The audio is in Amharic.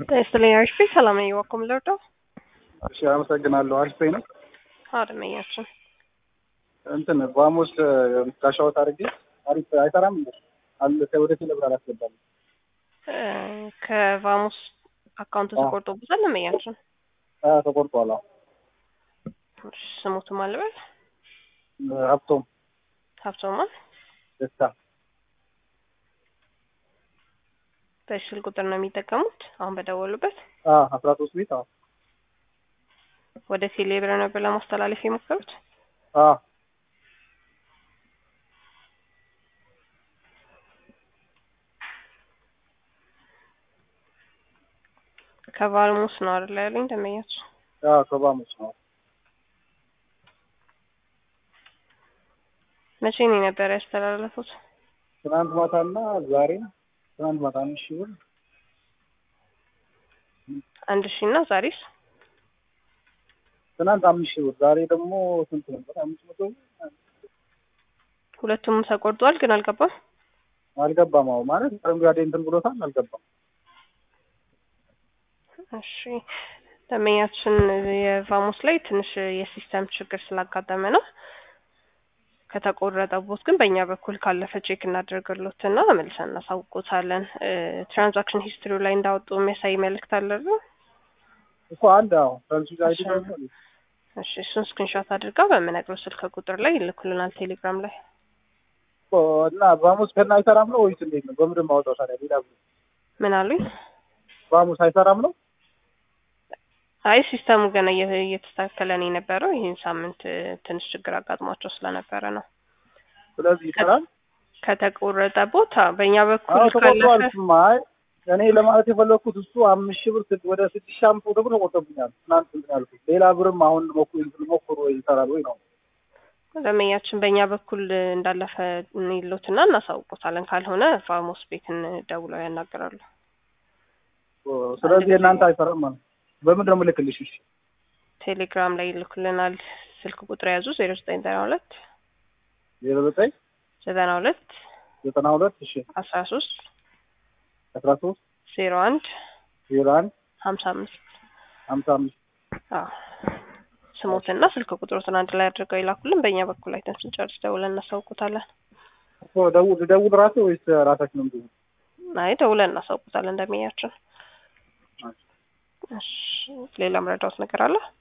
ይስጥልኝ አሪፍ ሰላም ነኝ ዋኮም ልርዳው እሺ አመሰግናለሁ። አሪፍ ነው። አድመኛችን እንትን ቫሞስ ካሻወት አድርጌ አሪፍ አይሰራም እንዴ? አለ ወደ ቴሌብር አላስገባም። ከቫሙስ አካውንቱ ተቆርጦበታል። ለመያችን አዎ ተቆርጧል። አዎ ስሙቱ ማልበል ሀብቶም ሀብቶማን ደስታ በስል ቁጥር ነው የሚጠቀሙት አሁን በደወሉበት አስራ ሶስት ቤት አዎ ወደ ቴሌብር ነበር ለማስተላለፍ የሞከሩት። አዎ ከቫልሙስ ነው አይደል ያለኝ ደመኛች? አዎ ከቫሙስ ነው። መቼ ነው የነበረ ያስተላለፉት? ትናንት ማታና ዛሬ ትናንት ማታ አንድ ሺህ ብር አንድ ሺህ እና ዛሬስ ትናንት አምስት ሺህ ብር ዛሬ ደግሞ ስንት ነበር? አምስት መቶ ሁለቱም ተቆርጧል፣ ግን አልገባም አልገባም። አዎ ማለት አረንጓዴ እንትን ብሎታል፣ አልገባም። እሺ ደንበኛችን የቫሙስ ላይ ትንሽ የሲስተም ችግር ስላጋጠመ ነው። ከተቆረጠቦት ግን በእኛ በኩል ካለፈ ቼክ እናደርግሎት እና መልሰን እናሳውቆታለን። ትራንዛክሽን ሂስትሪው ላይ እንዳወጡ የሚያሳይ መልእክት አለ እኮ አንድ አዎ ትራንዚት አይዲ እሺ እሱን ስክሪንሾት አድርጋ በምነግረው ስልክ ቁጥር ላይ ይልኩልናል ቴሌግራም ላይ እና ቫሙስ ገና አይሰራም ነው ወይስ እንዴት ነው? በምንድን ማውጣው ታዲያ? ሌላ ምን አሉኝ? ቫሙስ አይሰራም ነው? አይ ሲስተሙ ገና እየተስተካከለ ነው የነበረው። ይህን ሳምንት ትንሽ ችግር አጋጥሟቸው ስለነበረ ነው። ስለዚህ ይሰራል። ከተቆረጠ ቦታ በእኛ በኩል ተቆርጧል። ካለፈ ማይ እኔ ለማለት የፈለኩት እሱ አምስት ሺህ ብር ስድ- ወደ ስድስት ሺህ አምስት መቶ ብር ተቆርጦብኛል። ትናንት እንትን ያልኩት ሌላ ብርም አሁን ሞክሩ ሞክሩ ወይ ይሰራል ወይ ነው። ደንበኛችን በእኛ በኩል እንዳለፈ ይሉትና እናሳውቆታለን። ካልሆነ ፋሞስ ቤትን ደውለው ያናገራሉ። ስለዚህ የእናንተ አይሰራም ማለት ነው። በምንድን ነው የምልክልሽ? እሺ ቴሌግራም ላይ ይልኩልናል። ስልክ ቁጥር ያዙ ዜሮ ዘጠኝ ዘጠና ሁለት ዜሮ ዘጠኝ ዘጠና ሁለት ዘጠና ሁለት እሺ አስራ ሶስት አስራ ሶስት ዜሮ አንድ ዜሮ አንድ ሀምሳ አምስት ሀምሳ አምስት አዎ ስሞትና ስልክ ቁጥሮትን አንድ ላይ አድርገው ይላኩልን። በእኛ በኩል አይተን ስንጨርስ ደውለን እናሳውቁታለን። እኮ ደውል ደውል ራሴ ወይስ ራሳችን ነው የምትይዙት? አይ ደውለን እናሳውቁታለን እንደሚያችን። እሺ ሌላ መረዳት ነገር አለ?